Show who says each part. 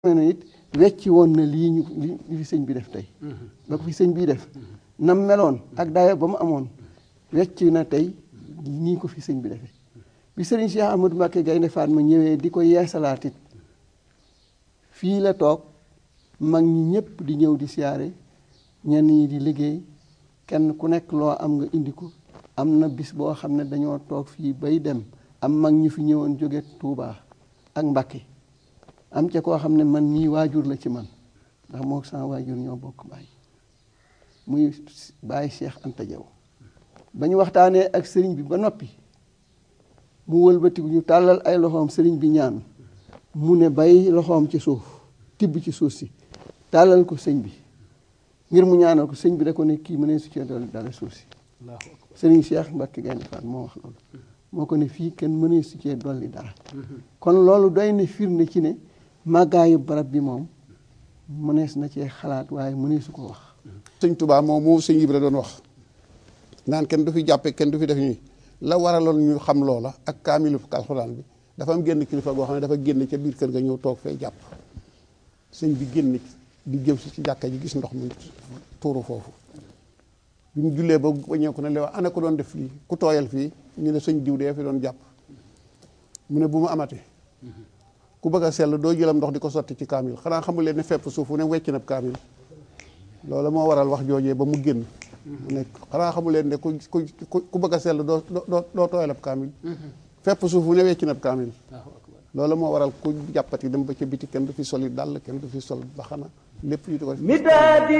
Speaker 1: ne it wecci woon na lii ñu li fi sëñ bi def tey ba ko fi sëñ bii def nam meloon ak dayo ba mu amoon wecc na tey nii ko fi sëñ bi defee bi sëriñ Cheikh Amadou Mbacké Gaynde Fatma ñëwee di ko yeesalaat it fii la toog mag ñi ñëpp di ñëw di siyaare ñenn ñi di liggéey kenn ku nekk loo am nga indi ko am na bis boo xam ne dañoo toog fii bay dem am mag ñu fi ñëwoon jóge Touba ak Mbacké am ca koo xam ne man mii waajur la ci man ndax moo sama waajur ñoo bokk baay muy baay Cheikh Anta Diaw ba ñu waxtaanee ak sëriñ bi ba noppi mu wëlbatiku ñu tàllal ay loxoom sëriñ bi ñaan mu ne bay loxoom ci suuf tibb ci suuf si tàllal ko sëñ bi ngir mu ñaanal ko sëñ bi da ko ne kii mu ne su cee dolli dara suuf si sëriñ Cheikh Mbacké Gaynde Fatma moo wax loolu moo ko ne fii kenn mënee su cee dolli dara kon loolu doy na firnde ci ne màggaayu barab bi moom mënees na cee xalaat waaye mëneesu ko wax
Speaker 2: sëñ Touba moom moo sëñ Ibra doon wax naan kenn du fi jàppe kenn du fi def ñuy la waraloon ñu xam loola ak kaamilu alxuraan bi dafa am génn kilifa goo xam ne dafa génn ca biir kër ga ñëw toog fee jàpp sëñ bi génn di jëm si ci jàkka ji gis ndox mi tuuru foofu bi mu jullee ba waññeeku ne le wax ana ko doon def fii ku tooyal fii ñu ne sëñ diw dee fi doon jàpp mu ne bu mu amatee ku bëgg a sell doo jëlam ndox di ko sotti ci kaamil xanaa xamul leen ne fepp suuf fu ne wecc na kaamil loolu moo waral wax joojee ba mu génn mu ne xanaa xamul leen ne ku ku ku bëgg a sell doo doo doo tooyal ab kaamil fepp suuf fu ne wecc na ab kaamil loolu moo waral ku jàppati dem ba ca biti kenn du fi soli dàll kenn du fi sol baxana lépp yu di ko